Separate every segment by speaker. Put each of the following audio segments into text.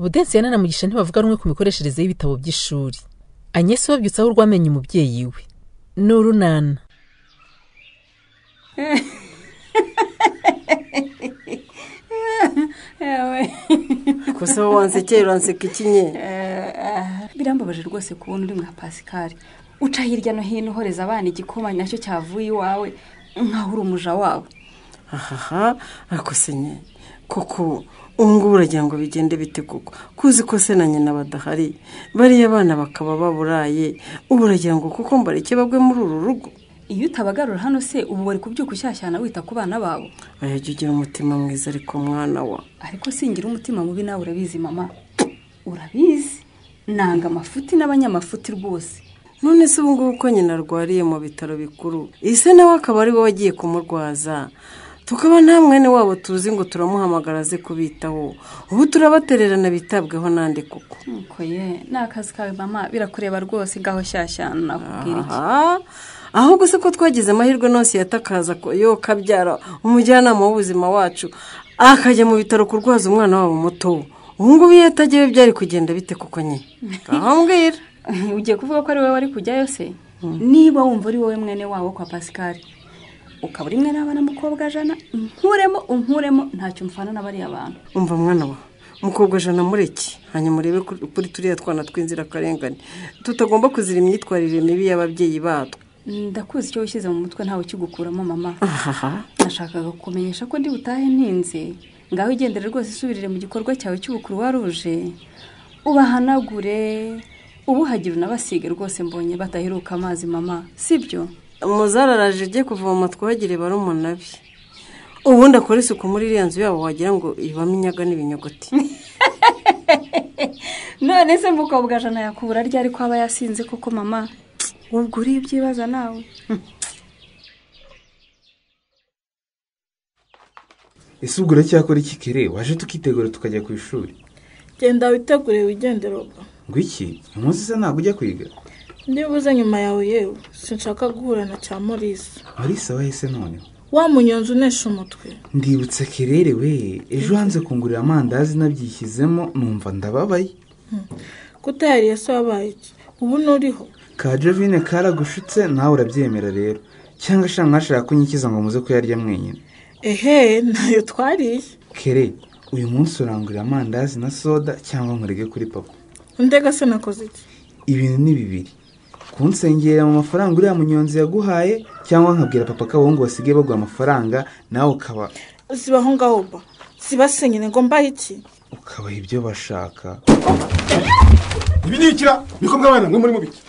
Speaker 1: Gaudenziyana na Mugisha ntibavuga rumwe ku mikoreshereze y'ibitabo by'ishuri anyesi babyutsaho urwamenye umubyeyi we n'urunana
Speaker 2: gusa wowe wansekera uranseka iki nye
Speaker 3: birambabaje rwose kubona uri nka pasikari uca hirya no hino uhoreza abana igikoma nacyo cyavuye iwawe nkaho uri umuja wabo
Speaker 2: ahaha ariko se nye koko ubu ngubu uragira ngo bigende bite koko kuzi ko se na nyina badahari bariya abana bakaba baburaye ubu uragira ngo kuko mbareke bagwe muri uru rugo
Speaker 3: iyo utabagarura hano se ubu bari kubyuka ushyashyana wita ku bana babo
Speaker 2: ajya ugira umutima mwiza ariko mwana wa
Speaker 3: ariko singira umutima mubi nawe urabizi mama urabizi nanga amafuti n'abanyamafuti rwose
Speaker 2: none se ubu ngubu ko nyina arwariye mu bitaro bikuru ese nawe akaba ari wowe wagiye kumurwaza tukaba nta mwene wabo tuzi ngo turamuhamagara aze kubitaho ubu turabatererana bitabweho n'andi kuko
Speaker 3: nuko ye ni akazi kawe mama birakureba rwose ngaho shyashyana nakubwira iki
Speaker 2: ahubwo se ko twagize amahirwe nose yatakaza yo kabyara umujyanama w'ubuzima wacu akajya mu bitaro kurwaza umwana wabo muto ubu ngubu iyo atagiye byari kugenda bite kuko nyine aho mbwira
Speaker 3: ugiye kuvuga ko ari wowe wari kujyayo se niba wumva ari wowe mwene wabo kwa pasikari ukaba uri mwene w'abana mukobwa jana nkuremo unkuremo ntacyo mfana na bariya bantu
Speaker 2: umva mwana wa mukobwa jana mureke hanyuma urebe kuri turiya twana tw'inzirakarengane tutagomba kuzira imyitwarire mibi y'ababyeyi batwo
Speaker 3: ndakuzi icyo wishyize mu mutwe ntawe ukigukuramo mama
Speaker 2: ahaha
Speaker 3: nashakaga kukumenyesha ko ndi butahe ntinze ngaho igendere rwose isubirire mu gikorwa cyawe cy'ubukuru waruje ubahanagure ubuhagira unabasige rwose mbonye badaheruka amazi mama sibyo
Speaker 2: umuzari araje ujye kuvoma twagire barumuna be ubundi akora isuku muri iriya nzu yabo wagira ngo ibamo inyaga n'ibinyogote
Speaker 3: none se mukobwa jana yakubura ryari ko aba yasinze koko mama ubwo uri ibyibaza nawe
Speaker 4: ese ubwo uracyakora iki kere waje tukitegura tukajya ku ishuri
Speaker 5: genda witegure wigendere ubwo
Speaker 4: ngo iki umunsi se ntabwo ujya kwiga
Speaker 5: ndibuze nyuma yawe yewe sinshaka guhura na cya morisi
Speaker 4: marisa wahise noneho
Speaker 5: wa munyonzi unesha umutwe
Speaker 4: ndibutse kerere we ejo hanze kungurira amandazi nabyishyizemo numva ndababaye
Speaker 5: kutahariye se wabaye iki ubu nturiho
Speaker 4: ka jovine karagushutse nawe urabyemera rero cyangwa ashaka mwashaka kunyikiza ngo muze kuyarya mwenyine
Speaker 5: ehe ntayo twariye
Speaker 4: kere uyu munsi urangurira amandazi na soda cyangwa nkurege kuri papa
Speaker 5: ndega se nakoze iki
Speaker 4: ibintu ni bibiri kunsengera mu mafaranga uriya munyonzi yaguhaye cyangwa nkabwira papa ko abahungu basigaye bagura amafaranga nawe ukaba
Speaker 5: zibaho ngaho ba zibasenyine ngo mbahe iki
Speaker 4: ukabaha ibyo bashaka
Speaker 6: ibi ni ikira bikomwe abana mwe muri mubiki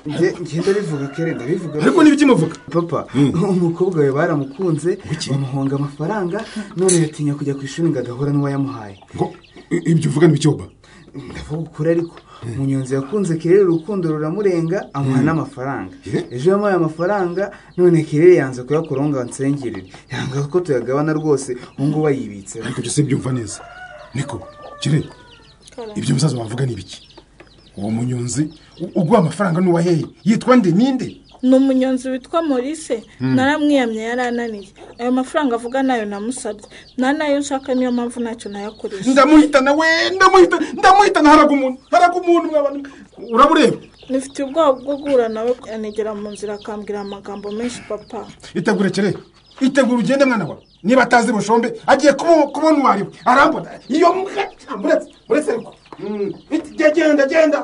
Speaker 4: ngenda bivuga kere ndabivuga
Speaker 6: ariko niba ikimuvuga
Speaker 4: papa umukobwa we baramukunze bamuhonga amafaranga none yatinya kujya ku ishuri ngo agahura n'uwayamuhaye
Speaker 6: ngo ibyo uvuga ntibicyoba
Speaker 4: ndavuga ukuri ariko umunyonzi yakunze kirere urukundo ruramurenga amuha n'amafaranga ejo yamuhaye amafaranga none kirere yanze kuyakora ngo ansengerere yanga ko tuyagabana rwose ubu ngubu ayibitseho
Speaker 6: ariko ibyo si byumva neza niko kire ibyo bizaza wavuga ni ibiki uwo munyonzi uguha amafaranga n'uwaheye yitwa nde ninde
Speaker 5: ni umunyonzi witwa morise naramwiyamye yari ananiye ayo mafaranga avuga nayo namusabye nta nayo nshaka niyo mpamvu ntacyo nayakoresha
Speaker 6: ndamuhitana we ndamuhitana ndamuhitana haraga umuntu haraga umuntu mwabantu urabura
Speaker 5: nifitiye ubwoba bwo guhura nawe anegera mu nzira akambwira amagambo menshi papa
Speaker 6: itegure kere itegura ugende mwana wawe niba atazi bushombe agiye kubo- kubona uwariwe arambona iyo mbwa muretse muretse ariko Mm, iti- jya genda genda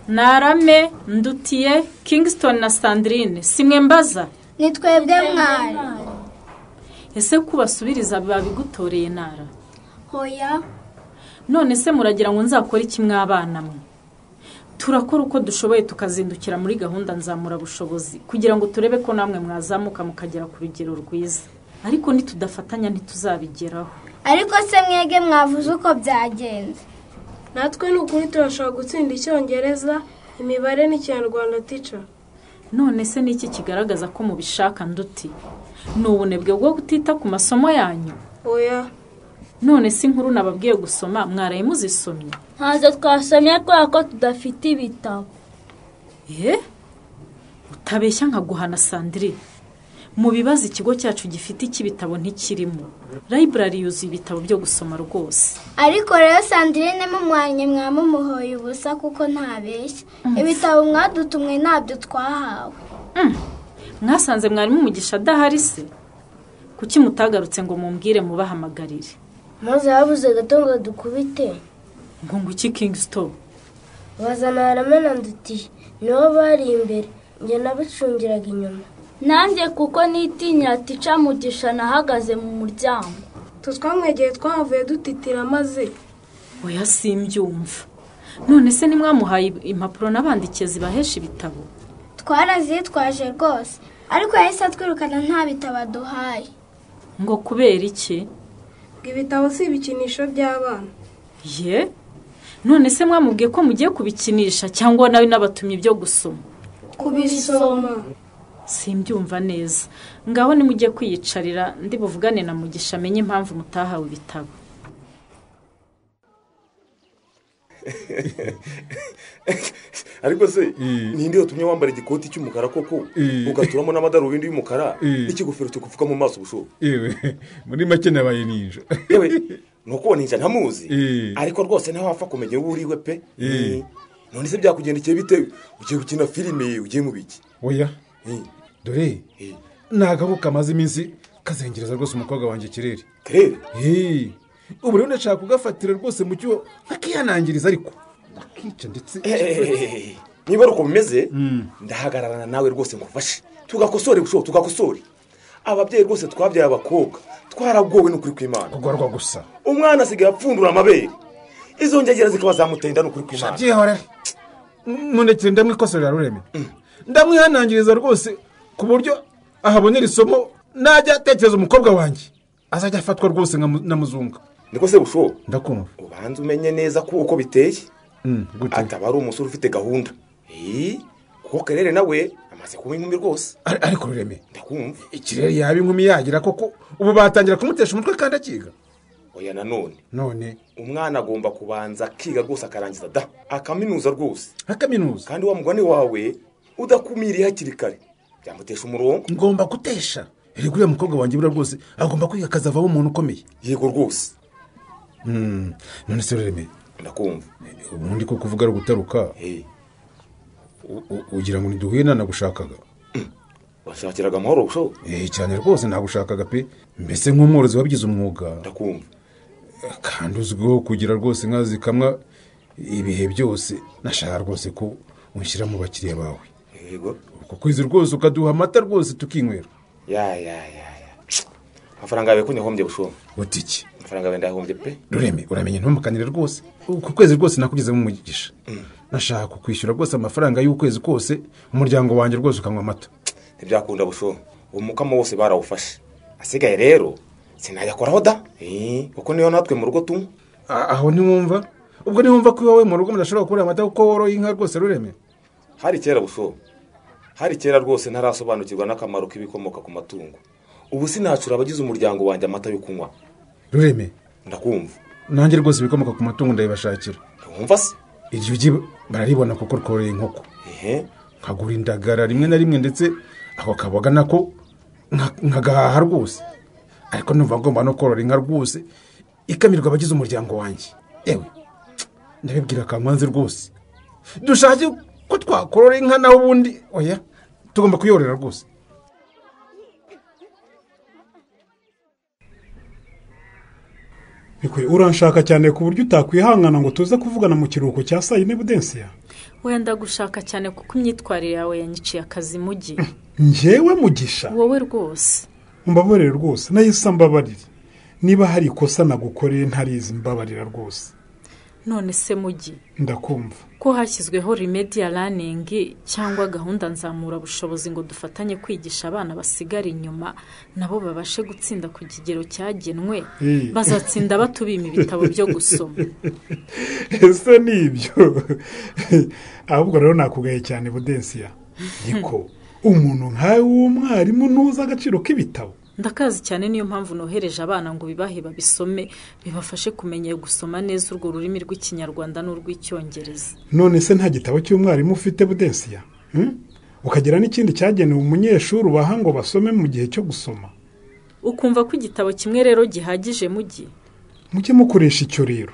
Speaker 7: narame ndutiye kingston na sandrine simwe mbaza
Speaker 8: ni twebwe mwana
Speaker 7: ese kubasubiriza babigutoreye nara
Speaker 8: hoya
Speaker 7: none se muragira ngo nzakore iki mwabana mwe turakora uko dushoboye tukazindukira muri gahunda nzamurabushobozi kugira ngo turebe ko namwe mwazamuka mukagera ku rugero rwiza ariko nitudafatanya ntituzabigeraho
Speaker 8: ariko se mwege mwavuze uko byagenze
Speaker 9: natwe ni ukuri turashobora gutsinda icyongereza imibare n'ikinyarwanda tica
Speaker 7: none se niki kigaragaza ko mubishaka nduti ni ubunebwe bwo kutita ku masomo yanyu
Speaker 9: oya
Speaker 7: none se inkuru nababwiye gusoma mwaraye muzisomye
Speaker 8: ntazo twasomye kubera ko tudafite ibitabo
Speaker 7: eee utabeshya nkaguhana sandrine mu bibazo ikigo cyacu gifite cy'ibitabo ntikirimo library yuzuye ibitabo byo gusoma rwose
Speaker 8: ariko rero sandrine mumuhanye mwamumuhoye ubusa kuko ntabeshya ibitabo mwadutumwe ntabyo twahawe
Speaker 7: mwasanze mwarimu umugisha adahari se kuki mutagarutse ngo mumbwire mubahamagarire
Speaker 9: maze habuze gato ngo dukubite
Speaker 7: ngo nguki kingston
Speaker 9: bazana haramena ndutiye nibo bari imbere njye nabicungiraga inyuma
Speaker 10: nanjye kuko nitinyira tica mugisha nahagaze mu muryango
Speaker 9: tutwamwegeye twahavuye dutitira maze
Speaker 7: oya simbyumva none se nimwamuhaye impapuro n'abandikiye zibahesha ibitabo
Speaker 8: twarazitwaje rwose ariko yahise atwirukana nta bitabo aduhaye
Speaker 7: ngo kubera iki
Speaker 9: ngo ibitabo si ibikinisho by'abana
Speaker 7: ye none se mwamubwiye ko mugiye kubikinisha cyangwa nawe n'abatumye ibyo gusoma
Speaker 9: kubisoma
Speaker 7: simbyumva neza ngaho nimujye kwiyicarira ndi buvugane na mugisha amenye impamvu mutahawe ibitabo
Speaker 11: ariko se ninde watumye wambara igikoti cy'umukara koko ugaturamo n'amadarubindi y'umukara n'ikigofero kigupfuka mu maso ubushobo
Speaker 12: yewe muri make nabaye ninja
Speaker 11: yewe ni uko ninja ntamuzi ariko rwose nawe wapfa kumenya uwo uriwe pe none se byakugendekeye bite ugiye gukina filime ugiye mu biki
Speaker 12: oya dore ntabwo kamaze iminsi kazengereza rwose umukobwa wanjye kirere
Speaker 11: kirere
Speaker 12: ubu rero ndashaka kugafatira rwose mu cyo akihanangiriza ariko akica ndetse
Speaker 11: niba ari uko bimeze ndahagararana nawe rwose ngufashe tugakosore gushoboka tugakosore ababyeyi rwose twabyaye abakobwa twaragowe n'ukuri kw'imana
Speaker 12: kugarwa gusa
Speaker 11: umwana asigaye apfundura amabere izo ngegera zikaba zamutenda n'ukuri kw'imana
Speaker 12: shabyihore nundekere ndamwikosorera rureme ndamwihanangiriza rwose ku buryo ahabonera isomo najya atekereza umukobwa wanjye azajya afatwa rwose na muzunga
Speaker 11: niko se bushobo
Speaker 12: ndakumva
Speaker 11: ubanza umenye neza ko uko biteye
Speaker 12: gute
Speaker 11: ataba ari umusore ufite gahunda Eh, kuko karere nawe amaze kuba inkumi rwose
Speaker 12: Ar- ariko rureme
Speaker 11: ndakumva
Speaker 12: ikirere yaba inkumi yagira koko ubu batangira kumutesha umutwe kandi akiga
Speaker 11: oya nanone
Speaker 12: none
Speaker 11: umwana agomba kubanza akiga rwose akarangiza da akaminuza rwose
Speaker 12: nka kaminuza
Speaker 11: kandi wa mugani wawe udakumiriye hakiri kare byamutesha umurongo
Speaker 12: ngomba gutesha rero uriya mukobwa wanjye buriya rwose agomba kwiga akazavamo umuntu ukomeye
Speaker 11: yego rwose
Speaker 12: Mm, none se rureme
Speaker 11: ndakumva
Speaker 12: ubundi ko kuvuga ari ugutaruka
Speaker 11: Eh,
Speaker 12: u- u- ugira ngo ntiduhuye nanagushakaga
Speaker 11: washakiraga amahoro bushobo
Speaker 12: Eh, cyane rwose nagushakaga pe mbese nk'umworozi wabigize umwuga
Speaker 11: ndakumva
Speaker 12: kandi uzwiho kugira rwose inka zikamwa ibihe byose nashaka rwose ko unshyira mu bakiriya bawe
Speaker 11: yego
Speaker 12: uko kwezi rwose ukaduha amata rwose tukinywera
Speaker 11: ya ya ya ya amafaranga yawe ko nyahombye bushobo
Speaker 12: butiki
Speaker 11: amafaranga yawe ndayahombye pe
Speaker 12: rureme uramenye ntumukanire rwose uku kwezi rwose nakugezemo umugisha nashaka kukwishyura rwose amafaranga y'ukwezi kose umuryango wanjye rwose ukanywa amata
Speaker 11: ntibyakunda bushobo umukamo wose barawufashe asigaye rero sinayakoraho da Eh, kuko niyo natwe mu rugo tunywa
Speaker 12: A- aho ntiwumva ubwo ntiwumva ko iwawe mu rugo mudashobora kubura amata kuko woroye inka rwose rureme
Speaker 11: hari kera bushobo hari kera rwose ntarasobanukirwa n'akamaro k'ibikomoka ku matungo ubu sinacura abagize umuryango wanjye amata yo kunywa
Speaker 12: rureme
Speaker 11: ndakumva
Speaker 12: nanjye rwose ibikomoka ku matungo ndabibashakira
Speaker 11: ntiwumva se
Speaker 12: iryo ugi bararibona kuko rworoye inkoko
Speaker 11: ehe
Speaker 12: nkagura indagara rimwe na rimwe ndetse ako kaboga nako nka- nkagahaha rwose ariko numva agomba no korora inka rwose ikamirwa abagize umuryango wanjye yewe ndabibwira kankanze rwose dushake ko twakorora inka naho ubundi oya tugomba kuyorora rwose
Speaker 13: bikwiye uranshaka cyane ku buryo utakwihangana ngo tuze kuvugana mu kiruhuko cya saa yine budensiya
Speaker 7: wenda gushaka cyane kuko imyitwarire yawe yanyiciye akazi mugi
Speaker 13: ngewe mugisha
Speaker 7: wowe rwose
Speaker 13: mbabarire rwose nahise mbabarire niba hari ikosa nagukoreye ntarizi mbabarira rwose
Speaker 7: none se mugi
Speaker 13: ndakumva
Speaker 7: ko hashyizweho remediya raningi cyangwa gahunda nzamurabushobozi ngo dufatanye kwigisha abana basigara inyuma nabo babashe gutsinda ku kigero cyagenwe
Speaker 13: Eh.
Speaker 7: bazatsinda batubima ibitabo byo gusoma
Speaker 13: ese ni ibyo ahubwo rero nakugaye cyane budensiya niko umuntu nkawe w'umwarimu ntuzi agaciro k'ibitabo
Speaker 7: ndakazi cyane niyo mpamvu nohereje abana ngo bibahe babisome bibafashe kumenya gusoma neza urwo rurimi rw'ikinyarwanda n'urw'icyongereza
Speaker 13: none se nta gitabo cy'umwarimu ufite budensiya Hmm? ukagira n'ikindi cyagenewe umunyeshuri ubaha ngo basome mu gihe cyo gusoma
Speaker 7: ukumva ko igitabo kimwe rero gihagije mujye
Speaker 13: mujye mukoresha icyo rero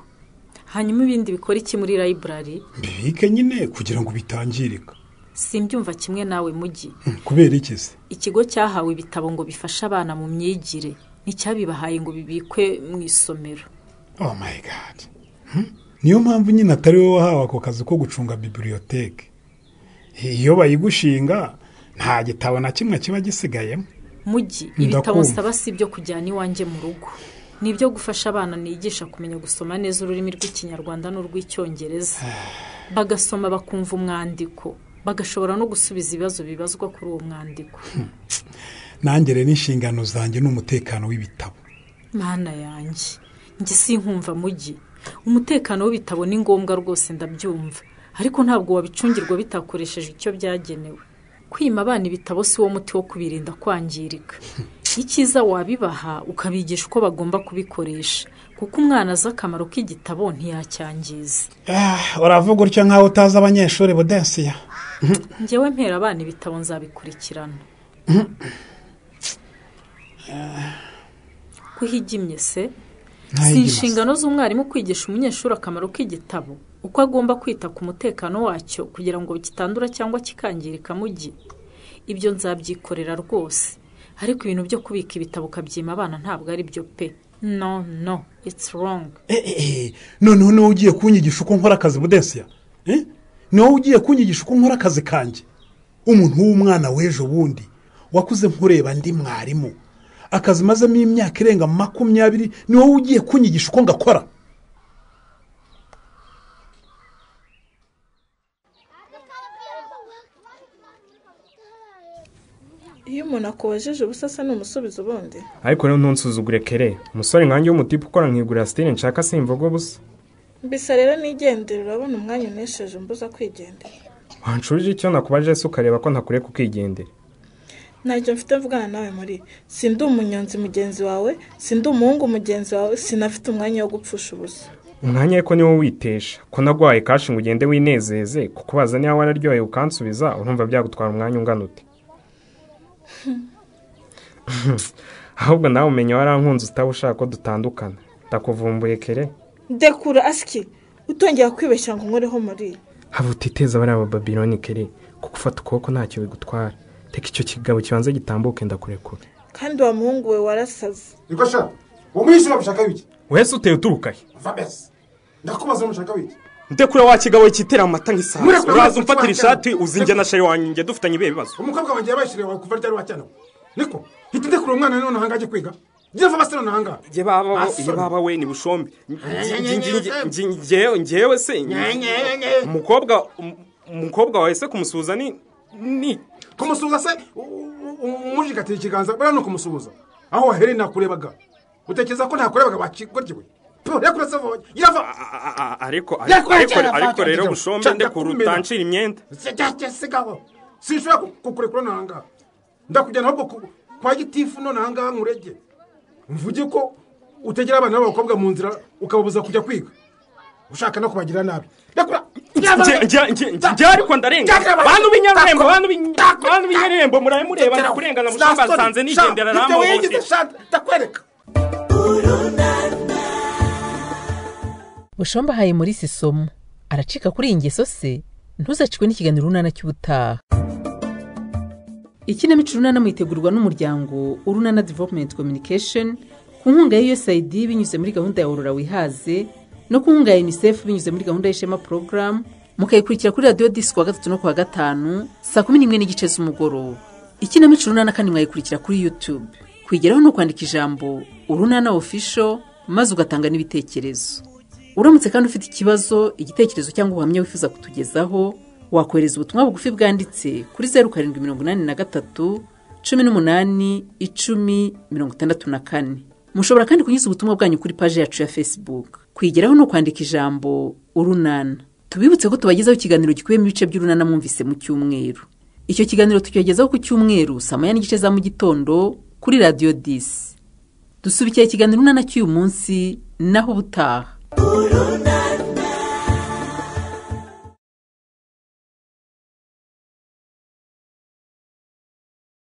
Speaker 7: hanyuma ibindi bikora iki muri library
Speaker 13: bibike nyine kugira ngo bitangirika
Speaker 7: simbyumva kimwe nawe mujyi
Speaker 13: kubera iki se
Speaker 7: ikigo cyahawe ibitabo ngo bifashe abana mu myigire nticyabibahaye ngo bibikwe mu isomero
Speaker 13: oh my god Hmm? niyo mpamvu nyine atari wowe wahawe ako kazi ko gucunga biburiyoteke iyo bayigushinga nta gitabo na kimwe kiba gisigayemo
Speaker 7: mujyi ibitabo nsaba si ibyo kujyana iwanjye mu rugo ni ibyo gufasha abana nigisha kumenya gusoma neza ururimi rw'ikinyarwanda n'urw'icyongereza bagasoma bakumva umwandiko bagashobora no gusubiza ibibazo bibazwa kuri uwo mwandiko
Speaker 13: nangere n'inshingano zanjye n'umutekano w'ibitabo
Speaker 7: mana yanjye njye sinkumva mujyi umutekano w'ibitabo ni ngombwa rwose ndabyumva ariko ntabwo wabicungirwa bitakoresheje icyo byagenewe kwima abana ibitabo si wo muti wo kubirinda kwangirika icyiza wabibaha ukabigisha uko bagomba kubikoresha kuko umwana azi akamaro k'igitabo ntiyacyangiza
Speaker 13: uravuga utyo nk'aho utazi abanyeshuri budensiya
Speaker 7: njyewe mpera abana ibitabo nzabikurikirana kuhigimye se
Speaker 13: Nta
Speaker 7: si
Speaker 13: yindi
Speaker 7: inshingano z'umwarimu kwigisha umunyeshuri akamaro k'igitabo uko agomba kwita ku mutekano wacyo kugira ngo kitandura cyangwa kikangirika mu gihe ibyo nzabyikorera rwose ariko ibintu byo kubika ibitabo ukabyima abana ntabwo ari byo pe no no it's wrong
Speaker 13: Eh, noneho niwe ugiye kunyigisha uko nkora akazi budensiya Eh? ni wowe ugiye kunyigisha uko nkora akazi kanjye umuntu w'umwana w'ejo bundi wakuze nkureba ndi mwarimu akazi mazemo imyaka irenga makumyabiri ni wowe ugiye kunyigisha uko ngakora
Speaker 5: iyo umuntu akubajeje ubusa asa n'umusubizo ubundi
Speaker 14: ariko rero ntunsuzugure kere umusore nkange w'umutipe ukora nkigurira sitine nshaka simvuga busa
Speaker 5: mbisa rero nigendere urabona umwanya unesheje umbuza kwigendera
Speaker 14: wanshurije icyo nakubaje se ukareba ko ntakureka ukigendera
Speaker 5: ntacyo mfite mvugana nawe muri si ndi umunyonzi mugenzi wawe si ndi umuhungu mugenzi wawe sinafite umwanya wo gupfusha ubusa
Speaker 14: umwanya ariko niwo witesha ko nagwaye kashi ngo ugende winezeze kukubaza niba wararyoheye ukansubiza urumva byagutwara umwanya ungana ute ahubwo nawe umenya warankunze utaba ushaka ko dutandukana ndakuvumbuye kere
Speaker 5: dekura asiki utongera kwibeshya ngo unkoreho muri
Speaker 14: haba utiteza bariya bababironi kere kuko ufata ukuboko ntacyo bigutwara reka icyo kigabo kibanza gitambuke ndakurekura
Speaker 5: kandi wa muhungu we warasaze
Speaker 6: niko shaka uwo mwishyura mushaka wiki
Speaker 14: wese uteye uturuka he
Speaker 6: va mbese ndakubaza mushaka wiki
Speaker 15: ndekure wa kigabo kitera amata nk'isaha
Speaker 6: Murekure,
Speaker 15: uraza
Speaker 6: murekure,
Speaker 15: umfatira
Speaker 6: murekure.
Speaker 15: ishati uzinjya na sheri wanjye njye dufitanye ibihe bibazo
Speaker 6: umukobwa wanjye yabashiriye wawe kuva ryari wacyana niko hita ndekura umwana none ahangaha ajye kwiga njye va basore none ahangaha
Speaker 15: njye baba
Speaker 6: Asoni.
Speaker 15: njye baba we ni bushombe
Speaker 6: nye, nye, nye,
Speaker 15: njyewe njyewe se
Speaker 6: Nye, nye, nye.
Speaker 15: umukobwa um- umukobwa wawe se kumusuhuza ni ni
Speaker 6: kumusuhuza se umujikatiye ikiganza buriya ni ukumusuhuza aho wahereye nakurebaga utekereza ko ntakurebaga wakigoryewe yakure se vuba yava
Speaker 15: a- a- ariko
Speaker 6: Ndekure
Speaker 15: ariko
Speaker 6: cyane,
Speaker 15: ariko
Speaker 6: Fatuma,
Speaker 15: rero
Speaker 6: njyewe.
Speaker 15: bushombe
Speaker 6: Cyane,
Speaker 15: ndekure
Speaker 6: ndakumena.
Speaker 15: utanshira imyenda
Speaker 6: sigaho sinshobora ku- kukurekura none ahangaha ndakujyana ahubwo ku- kwa gitifu none ahangaha nkurege mvuge ko utegera abana b'abakobwa mu nzira ukababuza kujya kwiga ushaka no kubagira nabi ndakura
Speaker 15: Njye- njye- njye- njye ariko ndarenga
Speaker 6: Ndakura.
Speaker 15: bantu b'inyarwembo
Speaker 6: Ndakura.
Speaker 15: bantu b'in- bantu b'inyarwembo murabe mureba
Speaker 6: Ndakura.
Speaker 15: ndakurengana
Speaker 6: Ndakura.
Speaker 15: bushombe asanze nigendera
Speaker 6: Ndakura.
Speaker 15: aramuhohotera
Speaker 6: ndakwereka
Speaker 1: bushomba ahaye muri isomo aracika kuri iyi ngeso se ntuzacikwe n'ikiganiro urunana cy'ubutaha
Speaker 16: ikinamico urunana muyitegurwa n'umuryango urunana development communication ku nkunga ya usaid binyuze muri gahunda ya aurora wihaze no ku nkunga ya unicef binyuze muri gahunda y'ishema program mukayikurikira kuri radiyo disi kuwa gatatu no kuwa gatanu saa kumi n'imwe n'igice z'umugoroba ikinamico urunana kandi mwayikurikira kuri youtube kuyigeraho ni ukwandika ijambo urunana official maze ugatanga n'ibitekerezo uramutse kandi ufite ikibazo igitekerezo cyangwa ubuhamya wifuza kutugezaho wakohereza ubutumwa bugufi bwanditse kuri zeru karindwi mirongo inani na gatatu cumi n'umunani icumi mirongo itandatu na kane mushobora kandi kunyuza ubutumwa bwanyu kuri paji yacu ya facebook kwigeraho ni ukwandika ijambo urunana tubibutse ko tubagezaho ikiganiro gikubiyemo ibice by'urunana mwumvise mu cyumweru icyo kiganiro tukibagezaho ku cyumweru saa moya n'igice za mu gitondo kuri radiyo disi dusubikira ikiganiro urunana cy'uyu munsi naho ubutaha